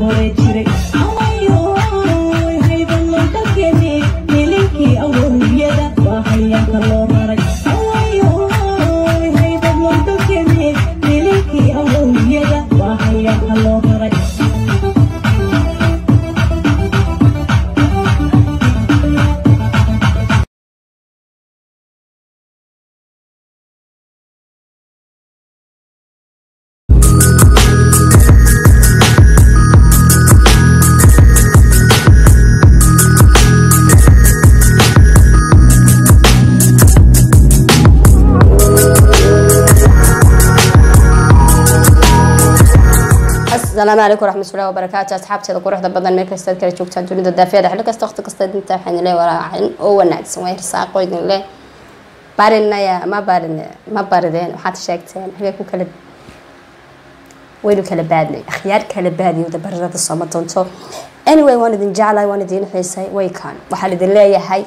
hore jiray Awayoy, hayban loo dalkeeni, milinkii awowiyada waa hayaanka loo raray Awayoy, hayban loo dalkeeni, milinkii awowiyada waa hayaanka loo raray asalaamu calaykum waraxmatullahi wabarakaatu asxaabteeda quruxda badan meel kastaad kala joogtaan dunida daafeeda xilli kasta waqti kasta dinta waxaan le walaacin oo wanaagsan waa hirsaaqo idin leh barinaya ma barin ma barideen waxaad sheegteen hagee ku kala waynu kala baadnay akhyaar kala baadiyowda barirada sooma doonto anyway waan idin jeclahay waan idin xiisay waykan waxaan idin leeyahay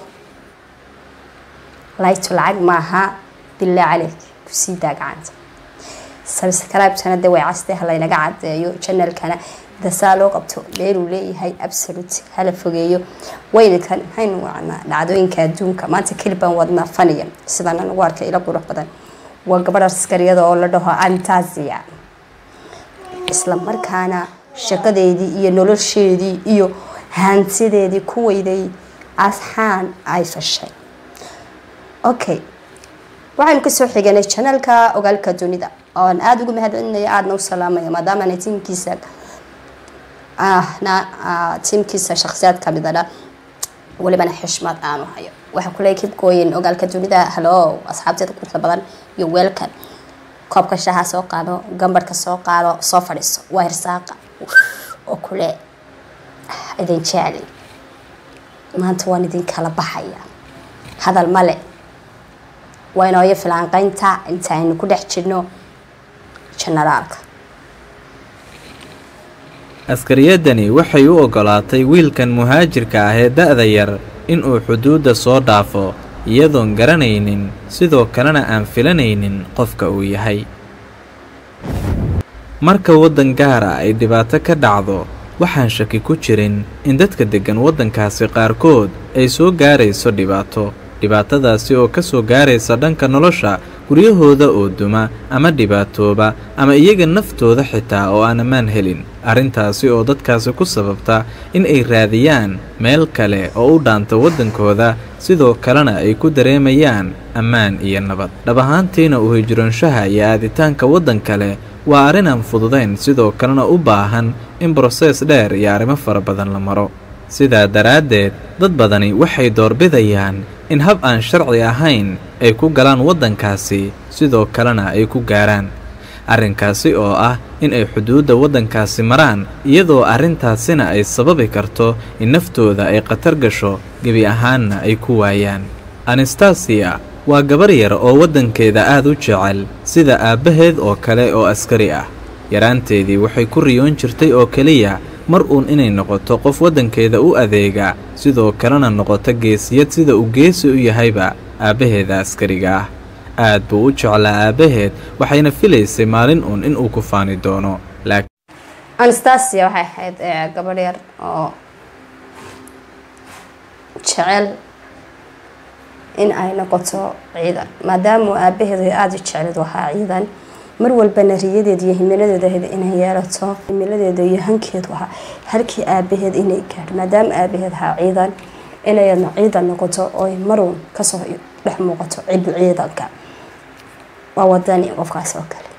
laytu lacag maaha bilaa caleyk kusii daa gacanta subscribe-tana de way caste halaynaga cadeeyo channelkana dasaa loo qabto meeluu leeyahay absolute hala fogeeyo waynikan maxaynu wacnaa dhacdooyinka adduunka maanta kelibaan wadnaa faniya sidaan anagu arkay ila qurux badan waa gabadh askariyada oo la dhaho antasia isla markaana shaqadeedii iyo nolosheedii iyo hantideedii ku weyday asxaan ay fashay okay waxaynu kasoo xiganay janalka ogaalka dunida oon aada ugu mahad celinaya aadna u salaamaya maadaamana tiimkiisa ahna tiimkiisa shaksiyaad kamid adha walibana xishmad aanu hayo waxaa kule kibkooyin ogaalka dunida halo asxaabteeda quruxda badan iyo weelkan koobka shaha soo qaado gambarhka soo qaado soo fadhiiso waa hirsaaqa oo kule idin jecli maanta waan idin kala baxaya hadal male waa inooyo filaanqeynta inta aynu ku dhex jirno janaraalka askariyadani waxay u oggolaatay wiilkan muhaajirka ah ee da'da yar inuu xuduudda soo dhaafo iyadoon garanaynin sidoo kalena aan filanaynin qofka uu yahay marka waddan gaara ay dhibaato ka dhacdo waxaan shaki ku jirin in dadka deggan waddankaasi qaarkood ay soo gaarayso dhibaato dhibaatadaasi oo ka soo gaaraysa dhanka nolosha guryahooda oo duma ama dhibaatooba ama iyaga naftooda xitaa oo aan ammaan helin arrintaasi oo dadkaasi ku sababta in ay raadiyaan meel kale oo u dhaanta waddankooda sidoo kalena ay ku dareemayaan ammaan iyo nabad dhab ahaantiina u hijroonshaha iyo aaditaanka waddan kale waa arrin aan fududayn sidoo kalena u baahan in brosees dheer iyo arrimo fara badan la maro sidaa daraaddeed dad badani waxay doorbidayaan in hab aan sharci ahayn ay ku galaan waddankaasi sidoo kalena ay ku gaaraan arrinkaasi oo ah in ay xuduudda waddankaasi maraan iyadoo arrintaasina ay sababi karto in naftooda ay khatar gasho gebi ahaanna ay ku waayaan anastasiya waa gabar yar oo waddankeeda aad u jecel sida aabbaheed oo kale oo askari ah yaraanteedii waxay ku riyoon jirtay oo keliya mar uun inay noqoto qof waddankeeda u adeega sidoo kalena noqoto geesiyad sida uu geesi u yahayba aabbaheeda askariga ah aad buu u jeclaa aabbaheed waxayna filaysay maalin uun inuu ku faani doono anastasia waxay ahayd gabadh yar oo jecel in ay noqoto ciidan maadaama aabaheedu aada u jecleed ahaa ciidan mar walbana riyadeeda iyo himiladeeda ahayd inay yeelato himiladeeda iyo hankeedu ahaa halkii aabaheed inay gaadho maadaama aabaheed ahaa ciidan inayadna ciidan noqoto oy maruun kasoo dhex muuqato cibu ciidanka waa wadani qofkaas oo kale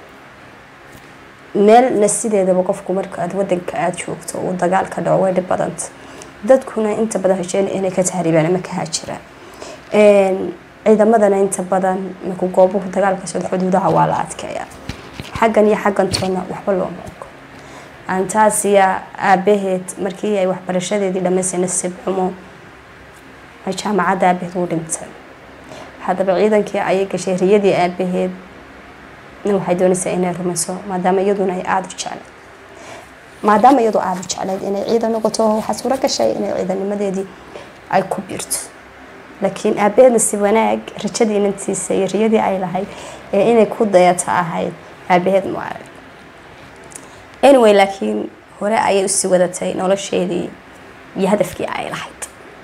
meelna sideedaba qofku marka aad wadanka aada joogto uu dagaal ka dhaco way dhib badanta dadkuna inta badan hesheen inay ka tahriibaan ama ka haajiraan ciidamadana inta badan marku goobuhu dagaalka socdo xuduudaha waa la adkeeyaa xaggan iyo xaggan toona waxba looma ogo antaasiya aabaheed markii ay waxbarashadeedii dhamaysay nasiib xumo jaamacadda aabaheed uu dhintay haddaba ciidankii ayay gashay riyadii aabaheed waxay doonaysaa inay rumayso maadaama iyaduna ay aada u jecleed maadaama iyadu aada u jecleyd inay ciidan noqoto waxaa suuro gashay inay ciidanimadeedii ay ku biirto laakiin aabaheedna si wanaag rajadii inantiisa iyo riyadii ay lahayd ee inay ku dayata ahayd aabaheed mu arag anyway laakiin hore ayay usii wadatay nolosheedii iyo hadafkii ay lahayd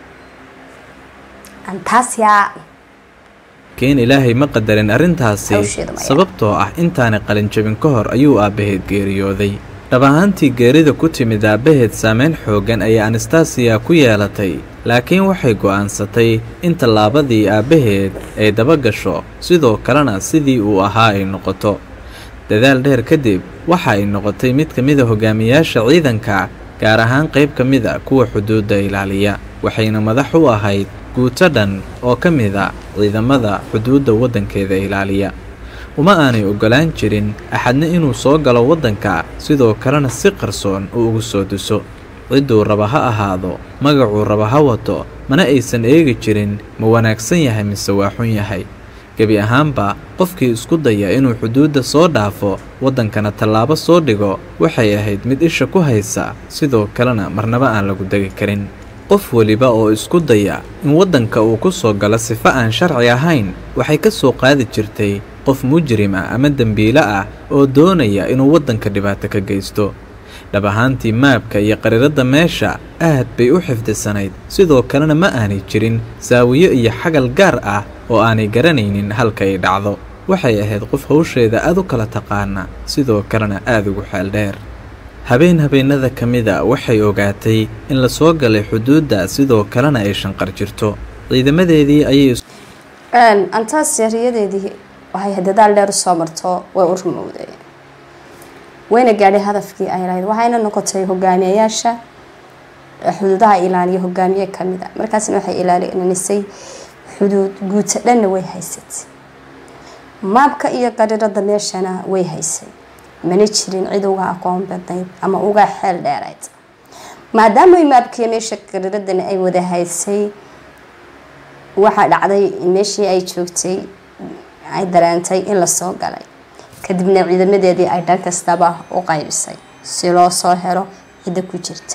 antaasyaa laakiin ilaahay ma qadarin arrintaasi Hawsheeda maya. sababtoo ah intaanay qalinjabin ka hor ayuu aabbaheed geeriyooday dhab ahaantii geerida ku timid aabbaheed saameyn xooggan ayay anastasiya ku yeelatay laakiin waxay go'aansatay in tallaabadii aabbaheed ay daba gasho sidoo kalena sidii uu ahaa ay noqoto dadaal dheer kadib waxa ay noqotay mid ka mida hogaamiyaasha ciidanka gaar ahaan qayb ka mid a kuwa xuduudda ilaaliya waxayna madax u ahayd guuto dhan oo ka mid a ciidamada xuduudda waddankeeda ilaaliya uma aanay oggolaan jirin axadna inuu soo galo waddanka sidoo kalena si qarsoon uu ugu soo duso cidduu raba ha ahaado magacuu raba ha wato mana aysan eegi jirin ma wanaagsan yahay mise waa xun yahay gebi ahaanba qofkii isku daya inuu xuduudda soo dhaafo waddankana tallaabo soo dhigo waxay ahayd mid isha ku haysa sidoo kalena marnaba aan lagu degi karin qof weliba oo isku daya in waddanka uu ku soo galo sifo aan sharci ahayn waxay ka soo qaadi jirtay qof mujrim ah ama dembiile ah oo doonaya inuu waddanka dhibaato ka geysto dhab ahaantii maabka iyo qariiradda meesha aad bay u xifdisanayd sidoo kalena ma aanay jirin saawiyo iyo xagal gaar ah oo aanay garanaynin halka ay dhacdo waxay ahayd qof hawsheeda aad u kala taqaana sidoo kalena aad ugu xeel dheer habeen habeennada ka mida waxay ogaatay in la soo galay xuduudda sidoo kalena ay shanqar jirto ciidamadeedii ayay is- antaasiya riyadeedii waxay dadaal dheer usoo marto way u rumowday wayna gaadhay hadafkii ay lahayd waxayna noqotay hogaamiyayaasha xuduudaha ilaaliya hogaamiye kamid a markaasna waxay ilaalinaysay xuduud guuto dhanna way haysatay maabka iyo qariirada meeshana way haysay mana jirin cid uga aqoon badnayd ama uga xeel dheerayd maadaama maabkiiyo meesha qariiradana ay wada haysay waxaa dhacday in meeshii ay joogtay ay dareentay in lasoo galay kadibna ciidamadeedii ay dhan kastaba u qaybisay si loo soo helo cidda ku jirta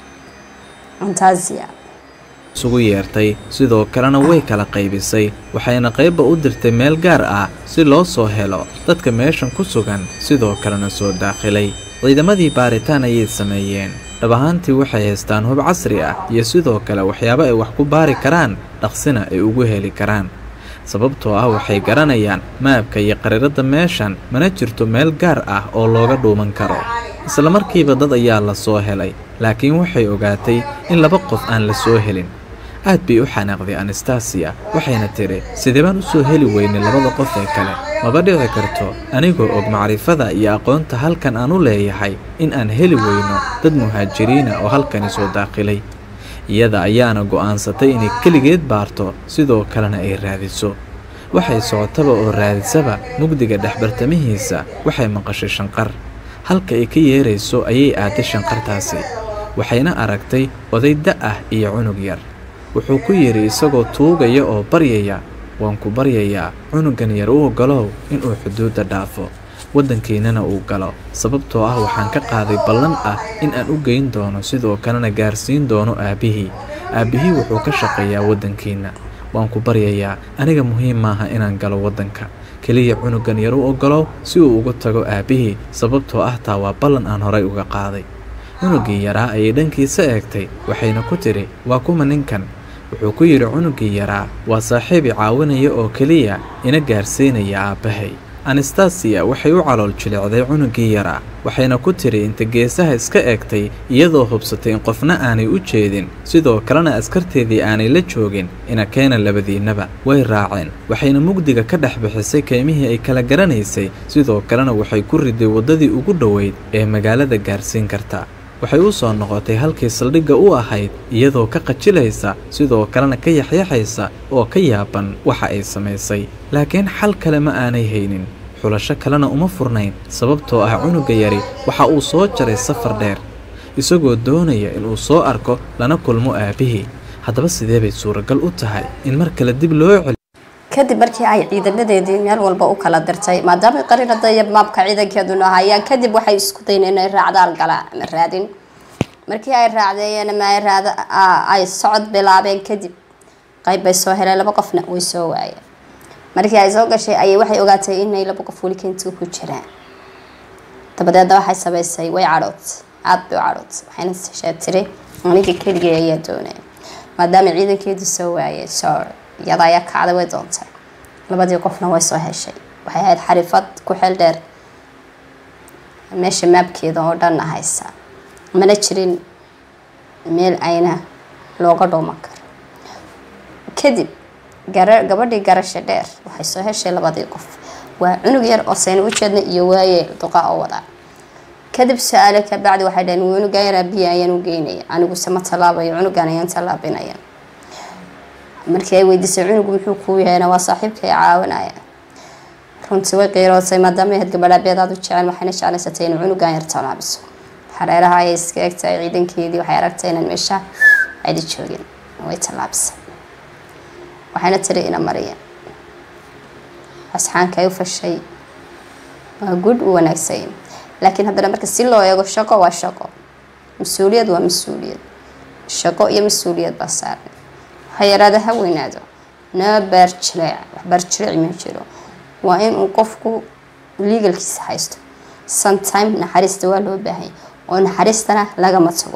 antasia isugu yeertay sidoo kalena way kala qaybisay waxayna qaybba u dirtay meel gaar ah si loo soo helo dadka meeshan ku sugan sidoo kalena soo daakhilay ciidamadii baaritaan ayay sameeyeen dhab ahaantii waxay haystaan hub casri ah iyo sidoo kale waxyaabo ay wax ku baari karaan dhaqsina ay ugu heli karaan sababtoo ah waxay garanayaan maabka iyo qariiradda meeshan mana jirto meel gaar ah oo looga dhuuman karo isla markiiba dad ayaa la soo helay laakiin waxay ogaatay in laba qof aan la soo helin aad bay u xanaaqday anastasiya waxayna tidhi sidee baan u soo heli weynay labada qof ee kale maba dhici karto anigoo og macrifada iyo aqoonta halkan aan u leeyahay in aan heli weyno dad muhaajiriina oo halkani soo daaqilay iyada ayaana go'aansatay inay keligeed baarto sidoo kalena ay raadiso waxay socotaba oo raadisaba mugdiga dhexbartamihiisa waxay maqashay shanqar halka ay ka yeerayso ayay aaday shanqartaasi waxayna aragtay oday da' ah iyo cunug yar wuxuu ku yidhi isagoo tuugaya oo baryaya waan ku baryayaa cunugan yar u oggolow inuu xuduudda dhaafo waddankiinnana uu galo sababtoo ah waxaan ka qaaday ballan ah in aan u geyn doono sidoo kalena gaarsiin doono aabbihii aabbihii wuxuu ka shaqeeyaa waddankiinna waan ku baryayaa aniga muhiim maaha inaan galo waddanka keliya cunugan yar u oggolow si uu uga tago aabbihii sababtoo ah taa waa ballan aan horay uga qaaday cunugii yaraa ayay dhankiisa eegtay waxayna ku tidhi waa kuma ninkan wuxuu ku yidhi cunuggii yaraa waa saaxiib i caawinaya oo keliya ina gaarsiinaya aabbahay anastasiya waxay u calool jilicday cunuggii yaraa waxayna ku tidhi inta geesaha iska eegtay iyadoo hubsatay in qofna aanay u jeedin sidoo kalena askarteedii aanay la joogin ina keena labadiinnaba way raaceen waxayna mugdiga ka dhex bixisay keymihii ay kala garanaysay sidoo kalena waxay ku riday waddadii ugu dhoweyd ee magaalada gaarsiin karta waxay u soo noqotay halkii saldhigga u ahayd iyadoo ka qajilaysa sidoo kalena ka yaxyaxaysa oo ka yaaban waxa ay samaysay laakiin xal kale ma aanay haynin xulasho kalena uma furnayn sababtoo ah cunugga yari waxa uu soo jaray safar dheer isagoo doonaya inuu soo arko lana kulmo aabbihii haddaba sidee bay suuragal u tahay in mar kale dib loo celiyo kadib markii ay ciidamadeedii meel walba u kala dirtay maadaama qariirada iyo maabka ciidankeeduna hayaan kadib waxay isku dayn inay raacdaan galaan ama raadin markii ay raacdeeyeen ama ay raad ay socod bilaabeen kadib qayb bay soo heleen laba qofna way soo waayeen markii ay soo gashay ayay waxay ogaatay inay laba qof weli keentuu ku jiraan dabadeedna waxay samaysay way cadhood aada bay u cadhootay waxayna seshaa tiri aniga keligay ayaa doonaya maadaama ciidankeedu soo waayay soo iyada ayaa kacday way doontay labadii qofna way soo heshay waxay ahayd xarifad ku xeel dheer meesha maabkeeda oo dhanna haysa mana jirin meel ayna looga dhooman karo kadib gara gabadhii garasha dheer waxay soo heshay labadii qof waa cunug yar oo sayna ujeedna iyo waaye duqa oo wadaa kadib su-aale kabacdi waxay dhaheen cunugan yar abiya ayaan u geynaya aniguse ma tallaabayo cunugan ayaan tallaabinaya markii ay weydiisay cunugu muxuu kuu yahayna waa saaxiibkay caawinaya runtii way qiirootay maadaama ahayd gabadha beedaad u jecel waxayna jeclaysatay inuu cunugan yar tallaabiso xareeraha ayay iska egtahay ciidankeedii waxay aragtay inaan meesha aydi joogin way tallaabisay waxayna tiri ina mariya asxaanka ay u fashay waa guud u wanaagsan laakiin haddana marka si loo eego shaqo waa shaqo mas-uuliyad waa mas-uuliyad shaqo iyo mas-uuliyad baa saaran waxa yaraada ha weynaado noo baarjileec wax baarjileec ma jiro waa inuu qofku legalkiisa haysto sometime naxariista waa loo baahanya oo naxariistana lagama tago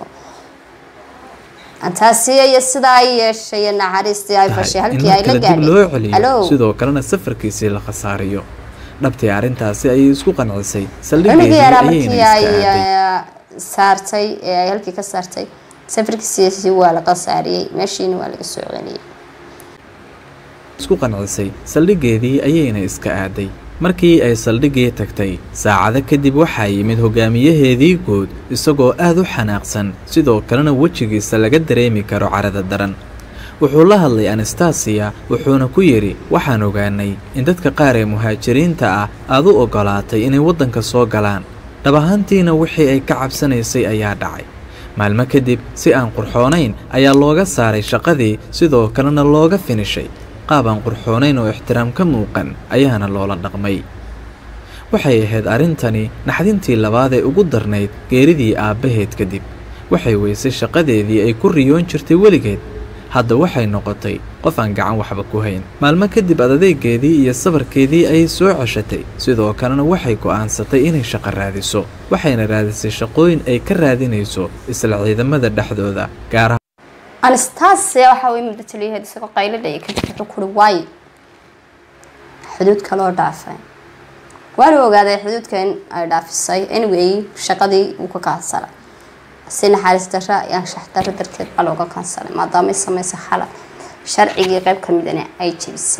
taasi iyo sidaa ay yeeshay naxariistii ay fashay in halkii ay la markale dib loo gaadhay celiyo Hello? sidoo kalena safarkiisii la khasaariyo dhabtii arrintaasi ayay isku qancisay cunugii saldhigeedii yaraa ayayna markii iska ay aaday eh, saartay ee ay halkii ka saartay safarkiisiisi waa la qasaariyey meeshiina waa laga soo celiyey isku qancisay saldhigeedii ayayna iska aaday markii ay saldhigii tagtay saacado kadib waxaa yimid hogaamiyaheedii guud isagoo aad u xanaaqsan sidoo kalena wejigiisa laga dareemi karo carada daran wuxuu la hadlay anastasiya wuxuuna ku yidhi waxaan ogaanay in dadka qaar ee muhaajiriinta ah aad u oggolaatay inay waddanka soo galaan dhab ahaantiina wixii ay ka cabsanaysay ayaa dhacay maalmo kadib si aan qurxoonayn ayaa looga saaray shaqadii sidoo kalena looga finishay qaab aan qurxoonayn oo ixtiraam ka muuqan ayaana loola dhaqmay waxay ahayd arrintani naxdintii labaad ee ugu darnayd geeridii aabbaheed kadib waxay weysay shaqadeedii ay ku riyoon jirtay weligeed hadda waxay noqotay qof aan gacan waxba ku hayn maalmo kadib adadeegeedii iyo sabarkeedii ayay soo ceshatay sidoo kalena waxay go'aansatay inay shaqo raadiso waxayna raadisay shaqooyin ay ka raadinayso isla ciidamada dhexdooda gaar ahaan anastasia waxa way muddo taliyaheed isagoo qayladhaya kadib wuxuu kuri waay xuduudka loo dhaafay waana ogaaday xuduudka in ay dhaafisay anyway shaqadii uu ka kaansalay si naxariis darra iyo anshax darro darteed baa looga kaansalay maadaama ay samaysay xalal sharcigii qayb ka midana ay jebisay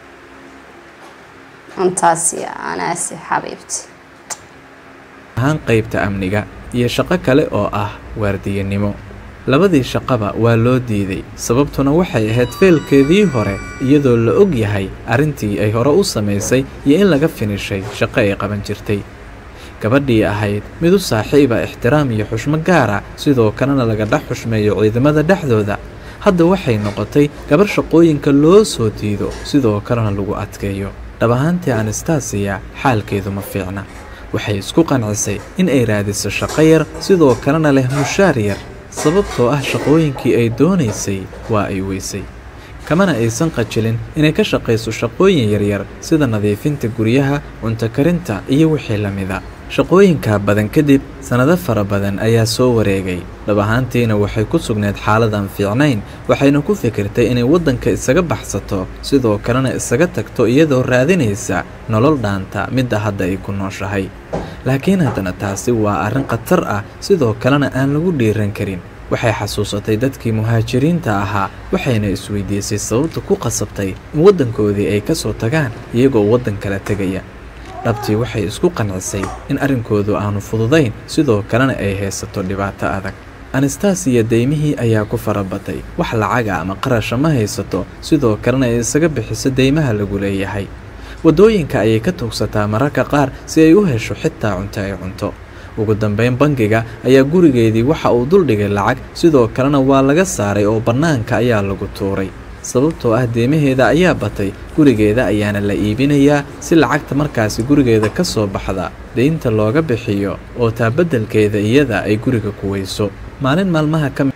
intaasi anaasi xabiibti ahaan qaybta amniga iyo shaqo kale oo ah waardiyanimo labadii shaqaba waa loo diiday sababtuna waxay ahayd feelkeedii hore iyadoo la og yahay arrintii ay hore u samaysay iyo in laga finishay shaqo ay qaban jirtay gabadhii ahayd mid u saaxiiba ixtiraam iyo xushmo gaara sidoo kalena laga dhex xushmeeyo ciidamada dhexdooda hadda waxay noqotay gabar shaqooyinka loo soo diido sidoo kalena lagu adkeeyo dhab ahaantii anastasiya xaalkeedu ma fiicna waxay isku qancisay in ay raadiso shaqo yar sidoo kalena leh mushaar yar sababtoo ah shaqooyinkii ay doonaysay waa ay weysay kamana aysan qajilin inay ka shaqayso shaqooyin yaryar sida nadiifinta guryaha cunto karinta iyo wixii la mida shaqooyinkaa badan kadib sannado fara badan ayaa soo wareegay dhab ahaantiina waxay ku sugnayd xaaladan fiicnayn waxayna ku fikirtay inay waddanka isaga baxsato sidoo kalena isaga tagto iyadoo raadinaysa nolol dhaanta midda hadda ay ku nooshahay laakiin haddana taasi waa arrin khatar ah sidoo kalena aan lagu dhiiran karin waxay xasuusatay dadkii muhaajiriinta ahaa waxayna isweydiisay sababta ku qasabtay in waddankoodii ay ka soo tagaan iyagoo waddan kala tegaya dhabtii waxay isku qancisay in arrinkoodu aanu fududayn sidoo kalena ay haysato dhibaato adag anastasiya deymihii ayaa ku farabatay wax lacaga ama qarasha ma haysato sidoo kalena ay isaga bixiso deymaha lagu leeyahay waddooyinka ayay ka tuugsataa mararka qaar si ay u hesho xitaa cunto ay cunto ugu dambayn bangiga ayaa gurigeedii waxa uu duldhigay lacag sidoo kalena waa laga saaray oo bannaanka ayaa lagu tuuray sababtoo ah deemaheeda ayaa batay gurigeeda ayaana la iibinayaa si lacagta markaasi gurigeeda ka soo baxda deynta looga bixiyo oo taa beddelkeeda iyada ay guriga ku weyso maalin maalmaha ka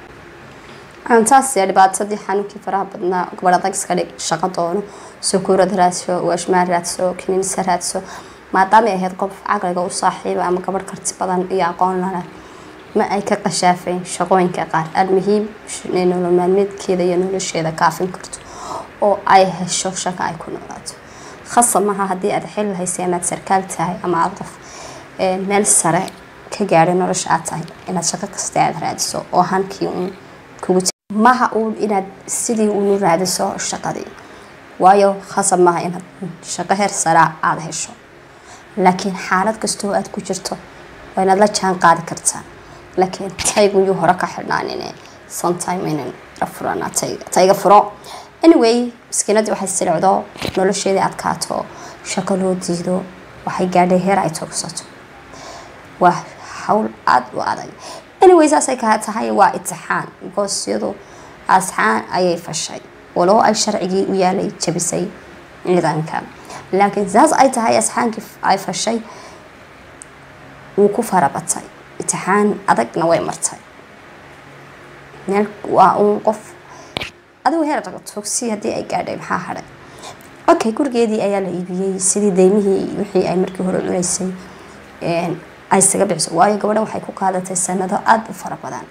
antaasiya dhibaatadii xanuunkii faraha badnaa gabadh adag iska dhig shaqo doono sukuurad raadso waashmaan raadso kiniinsa raadso maadaamay ahayd qof caqliga u saaxiiba ama gabadh karti badan iyo aqoon lana ma ay ka qashaafayn shaqooyinka qaar almuhiim inay nolol maalmeedkeeda iyo nolosheeda kaafin karto oo ay hesho shaqo ay ku noolaato khasab maaha haddii aad xil haysa inaad sarkaal tahay ama aad qof ee, meel sare ka gaadhay nolosha aad tahay inaad shaqo kasta aad raadiso oo hankii uun kugu jira maha uun inaad sidii uunu raadiso shaqadii waayo khasab maaha inaad shaqo heer sare aada hesho laakiin xaalad kastoo aad ku jirto waa inaad la jaan qaadi kartaa laakiin taygu yuu hore ka xidhnaanin sometime inan furana tayga furo anyway maskiinadii waxay silcdo nolosheedii adkaato shaqo loo diido waxay gaadhay heer ay togsato waa hawl aada u adag anyway saasay kaa tahay waa itixaan because iyadu asxaan ayay fashay walow ay sharcigii u yaalay jabisay ciidanka laakiin saas ay tahay asxaankii ay fashay wuu ku farabatay itixaan adagna way martay meel waa uun qof adigu heer togsi haddii ay gaadhay maxaa hadhay okay gurigeedii ayaa la iibiyey sidii deymihii wixii ay markii hore cunaysay een, ay isaga bixiso waayo gabadhan waxay ku qaadatay sanado aada u fara badan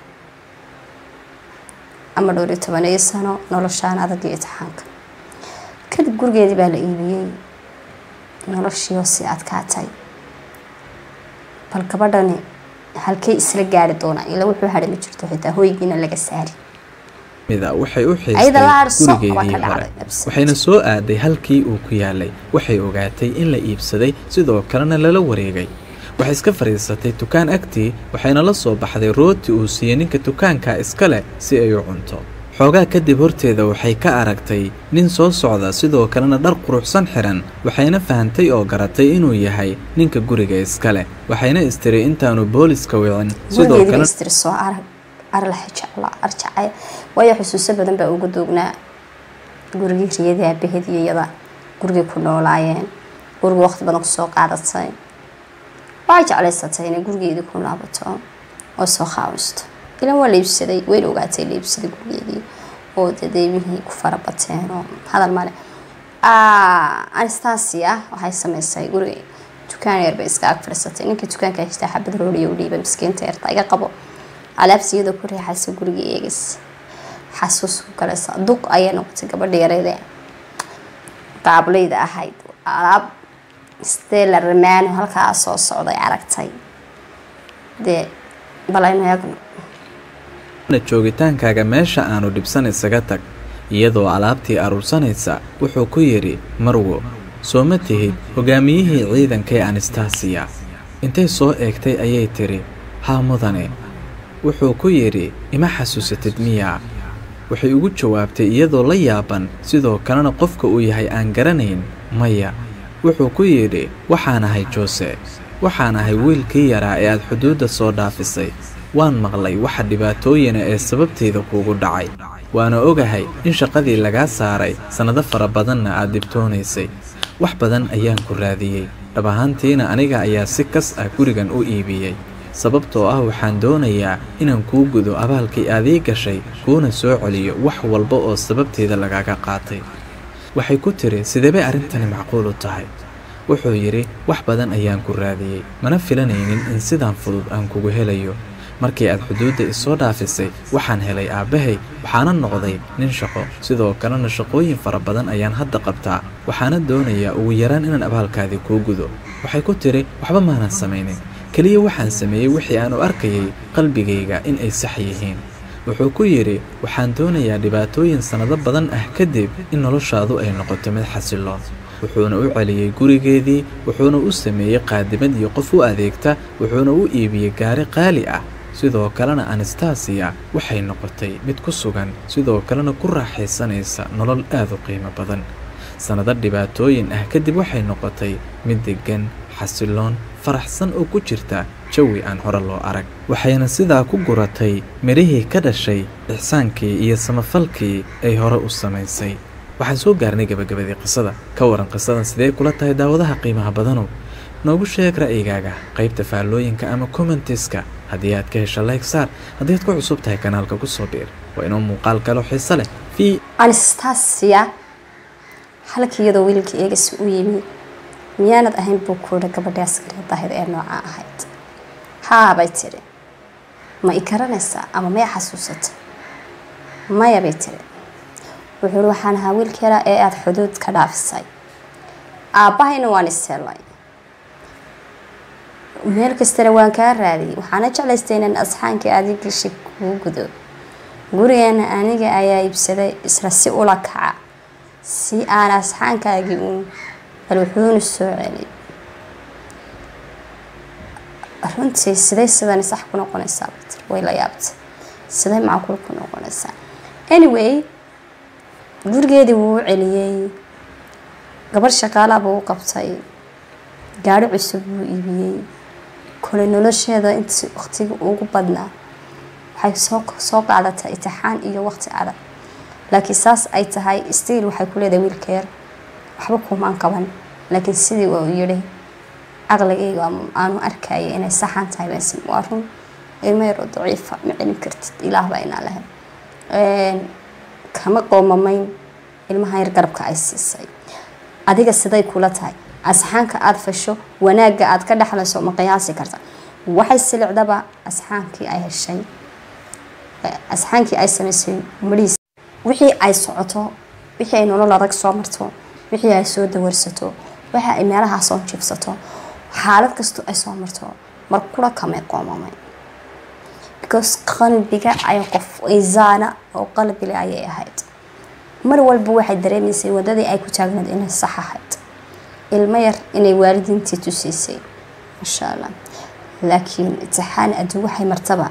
ama dhowr iyo tobaneeyo sano noloshaan adag iyo itixaanka kadib gurigeedii baa la iibiyey noloshii oo sii adkaatay bal gabadhani halkay isla gaari doonaa ila wuxuu hadhay ma jirto xitaa hoygiina laga saari mida waxay u Ayada la xiistay harso, waa gurigeedii ka hore dhacday, absolutely. waxayna soo aaday halkii uu ku yaalay waxay ogaatay in la iibsaday sidoo kalena lala wareegay waxay iska fadhiisatay dukaan agtii waxayna la soo baxday rooti uu siiyey ninka dukaanka iska leh si ay u cunto xoogaa kadib horteeda waxay ka aragtay nin soo socda sidoo kalena dhar quruxsan xiran waxayna fahantay oo garatay inuu yahay ninka guriga iska leh waxayna istiri intaanu booliska wicin sidoo gurigeedii kale bay istiri soo arag arlax jecla arjacay waayo xusuuso badan baa uga doognaa gurigii riyadii aabaheed iyo iyada gurigay ku noolaayeen gurigi waqti badan kusoo qaadatay waxay jeclaysatay inay gurigeedii ku laabato oo soo qaawisto ilan waa la iibsaday wayna ogaatay la iibsaday gurigeedii oo dee deymihii ku farabateen oo hadal male anastasia waxay samaysay guriga dukaan yar bay iska ag fadhiisatay ninka dukaanka haystaa xabad rooliya u dhiibay miskiinta yarta iga qabo alaabta iyadoo ku riixaysa guriga eegis xasuus ku galaysa duq ayay noqotay gabadha yareede qaablayda ahayd alaab stella ramaano halkaa soo socday aragtay dee bal aynu eegno na joogitaankaaga meesha aanu dhibsan isaga tag iyadoo alaabtii aruursanaysa wuxuu ku yidhi marwo soo ma tihid hogaamiyihii ciidankee anastasiya intay soo eegtay ayay tidhi haa mudane wuxuu ku yidhi ima xasuusatid miyaa waxay ugu jawaabtay iyadoo la yaaban sidoo kalena qofka uu yahay aan garanayn maya wuxuu ku yidhi waxaan ahay joose waxaan ahay wiilkii yaraa ee aad xuduudda soo dhaafisay waan maqlay waxa dhibaatooyina ee sababteeda kuugu dhacay waana ogahay in shaqadii lagaa saaray sannado fara badanna aad dhibtoonaysay wax badan ayaan ku raadiyey dhab ahaantiina aniga ayaa si kas ah gurigan u iibiyey sababtoo ah waxaan doonayaa inaan kuu gudo abaalkii aadii gashay kuuna soo celiyo wax walba oo sababteeda lagaaga qaatay waxay ku tiri sidee bay arrintani macquul u tahay wuxuu yidhi wax badan ayaan ku raadiyey mana filanaynin in sidaan fudud aan kugu helayo markii aad xuduudda isoo dhaafisay waxaan helay aabbahay waxaana noqday nin shaqo sidoo kalena shaqooyin fara badan ayaan hadda qabtaa waxaana doonayaa ugu yaraan inaan abaalkaadii kuu gudo waxay ku tiri waxba maanan samaynin keliya waxaan sameeyey wixii aan u arkayay qalbigayga in ay sax yihiin wuxuu ku yidhi waxaan doonayaa dhibaatooyin sannado badan ah kadib in noloshaadu ay noqoto mid xasiloon wuxuuna u celiyey gurigeedii wuxuuna u sameeyey qaadimad iyo qof u adeegta wuxuuna u iibiyey gaari qaali ah sidoo kalena anastasiya waxay noqotay mid ku sugan sidoo kalena ku raaxaysanaysa nolol aad u qiimo badan sannado dhibaatooyin ah kadib waxay noqotay mid deggan xasiloon faraxsan oo ku jirta jawi aan hore loo arag waxayna sidaa ku guratay midhihii ka dhashay ixsaankii iyo samafalkii ay hore u samaysay waxaan soo gaarnay gabagabadii qisada ka waran qisadan sidee kula tahay daawadaha qiimaha badanow noogu sheeg ra'yigaaga qaybta faallooyinka ama commentiska haddii aad ka hesha like saar haddii aad ku cusub tahay kanaalka ku soo biir waa inoo muuqaal kaloo xiise leh fii anastasia halkii iyadoo wiilka eegis u yimi miyaanad ahayn buu kuudha gabadhii askariga daahid ee nooca ahayd haa bay tidhi ma i garanaysaa ama maya xasuusata maya bay tiri wuxuu ihi waxaan ahaa wiilka yaraa ee aada xuduud ka dhaafisay aabbahayna waan iseelay meel kastana waan kaa raadiyay waxaana jeclaystay inaan asxaankii aadi gashay kuu gudo gurigeena aniga ayaa iibsaday isla si ula kaca si aan asxaankaagii uun bal wuxuuna soo celay runtii siday sidani sax ku noqonaysaa bay tiri way la yaabtay siday macquul ku noqonaysaa anyway gurigeedii wuu u celiyey gabar shaqaalaa buu u qabtay gaari cusub buu iibiyey kole nolosheeda intii waqtiga ugu badnaa waxay soo soo qaadatay itixaan iyo waqti adag laakiin saas ay tahay stiil waxay ku leedahay wiilka yar waxba kumaan qaban laakiin sidii uu yidhi caqligayga aanu arkaya inay saxan tahay baasim waa run ilmo yaroo daciifa ma celin kartid ilaah baa inaa lahayd kama qoomamayn ilmaha yar garabka ay siisay adiga siday kula tahay asxaanka aada fasho wanaagga aada ka dhexlayso ma qiyaasi karta waxay silicdaba asxaankii ay heshay asxaankii ay samaysay mariis wixii ay socoto wixii ay nolol adag soo marto wixii ay soo dawarsato waxa ay meelahaa soo jibsato xaalad kastoo ay soo marto mar kula kamay qoomamay because qalbiga ay qof izaana oo qalbile ayay ahayd mar walba waxay dareemaysay wadadii ay ku taagnayd inay sax ahayd ilmo yar inay waalidiintii tusiisay maasha allah laakiin itixaan adduun waxay martaba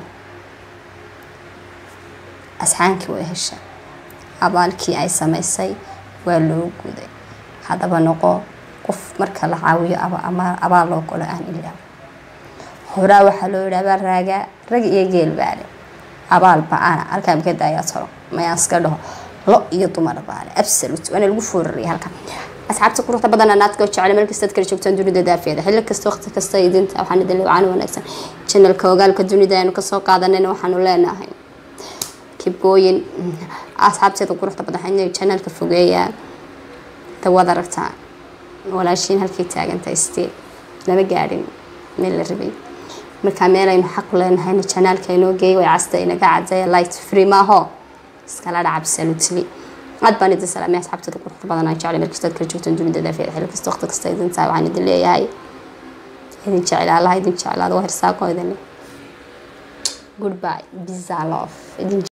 asxaankii way heshay abaalkii ay samaysay waa loo guday haddaba noqo qof marka la caawiyo abaal loo golo aan ilaa horaa waxaa loo yidhi abaal raagaa rag iyo geel baale abaal ba-ana halkaa makada ayaa talo mayaan iska dhaho lo iyo dumar baale absolute waana lagu fooraraya halkan asxaabta quruxda badan naadka oo jecel meel kastaad kala joogtaan dunida daafeeda xilli kasta waqti kasta idinta waxaan idin leeyahay wanaagsan channelka ogaalka dunida aynu kasoo qaadanayna waxaanu leenahay kibgooyin asxaabteeda quruxda badan waxaan channelka fogeeyaa dawad aragtaa walaashiin halkay taagantahay stiil lama gaadhin meel la rabay markaa meel aynu xaq leenahayna janaalka inoo geeyay way casta inaga cadeeya light free maaho iskala dhaca absolutely aad baan idin salaamay asxaabtada quruxda badan aan jeclay meel kastaad kala joogtaan dunida daafeeda xilli kasta waqti kasta idin tahay waxaan idin leeyahay idin jecel allah idin jeclaado waa hirsaaqo idin goodbye bizarre love idin